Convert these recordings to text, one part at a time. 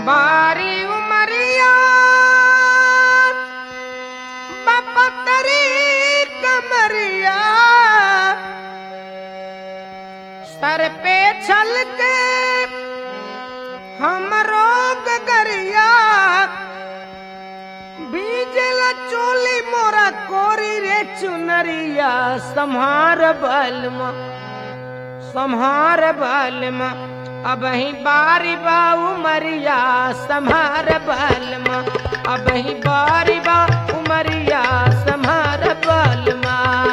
बारी उमरिया बपतरी कमरिया सर पे छल के हम रोग गरिया बीजल चोली मोरा कोरी रे चुनरिया सम्हार बलमा सम्हार बलमा अब ही बारी बाऊ मरिया सम्हार बलमा अब ही बारी बा उमरिया सम्हार बलमा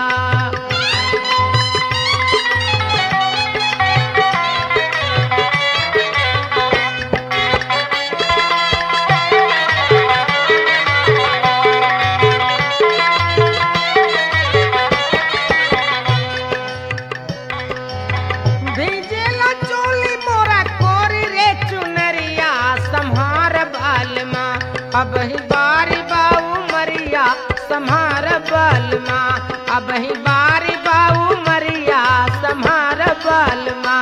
भेजेला चोली मोरा कोरी रे चुनरिया सम्हार बालमा अब ही बारी बाऊ मरिया सम्हार बालमा अब ही बारी बाऊ मरिया सम्हार बालमा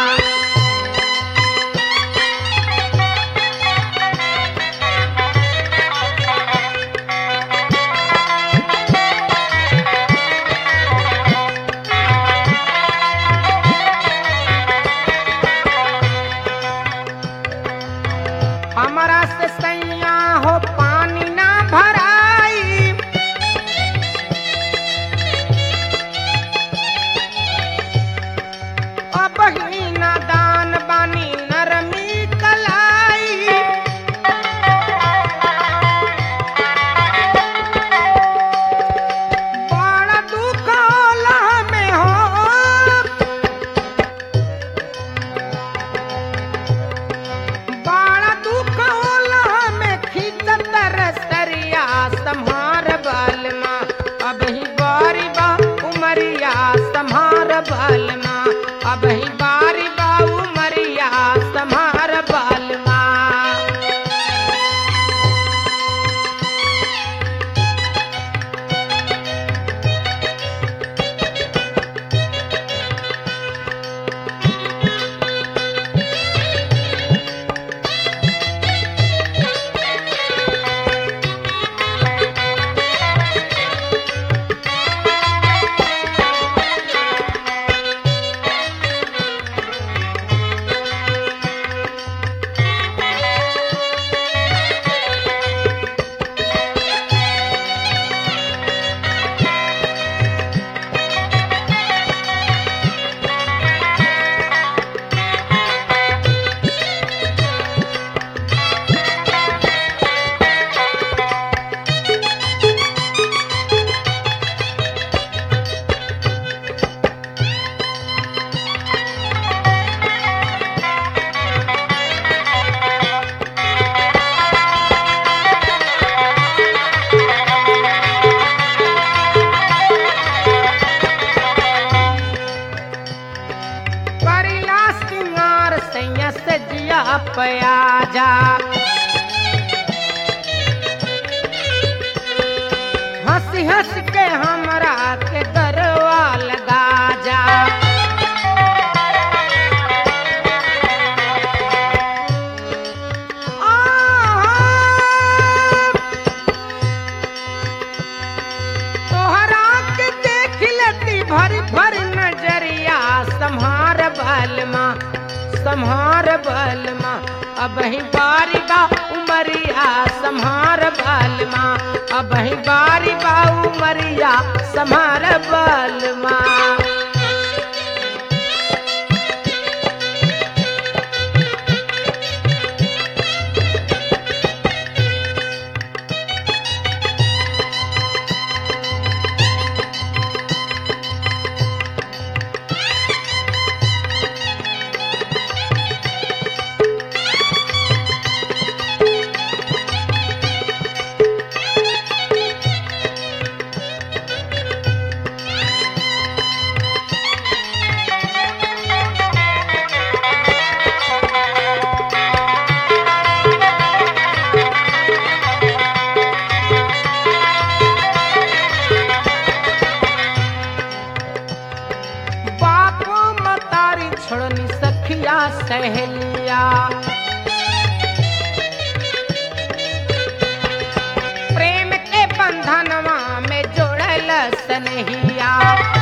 हमारा से सैया हो पानी ना भराई अब ही नादान बानी नरमी कलाई बड़ा दुख होला में हो बाड़ा दुख होला में खींचत रसरिया सम्हार बालमा अब ही बारी बा उमरिया सम्हार बालमा अब ही बारी बा उमरिया सम्हार बालमा परिला सिंगार सैया सजिया पयाजा हंस हंस के हमरा के गरवा लगा जा आ तोहरा के देख लेती भरी भरी नजरिया सम्हार बलमा सम्हार बलमा अब ही बारी बा उमरिया सम्हार बलमा अब ही बारी बा उमरिया सम्हार बलमा सहेलिया सनहिया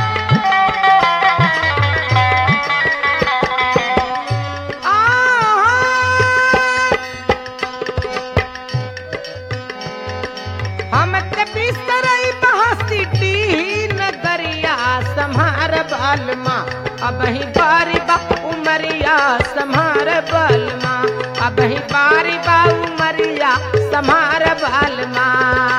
हम ते बिस्तरई बहसी नगरिया सम्हार बालमा अब ही बारी बा उमरिया सम्हार बालमा अब ही बारी बा उमरिया सम्हार बालमा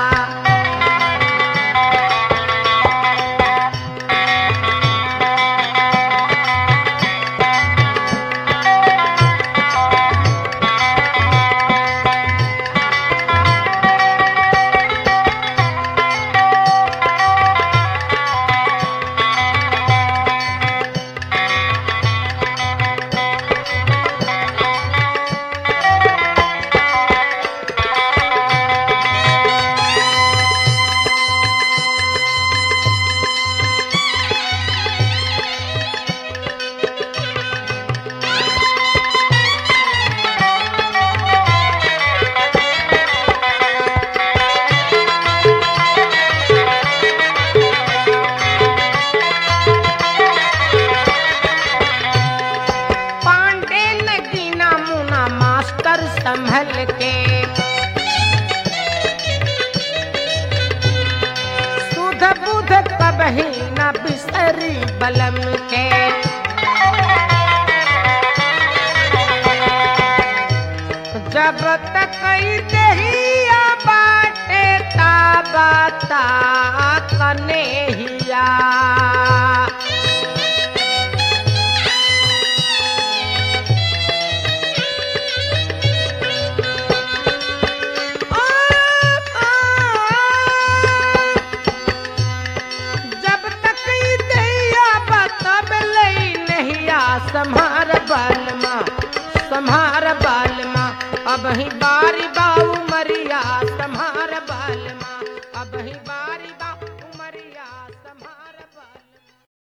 पांडे नगीना मुना मास्टर संभल के सुध बुध कबही न बिसरी बलम के जब तक दहिया बाटे ताबाता कन्हैया जब तक ई दैया बतब लई नहिया सम्हार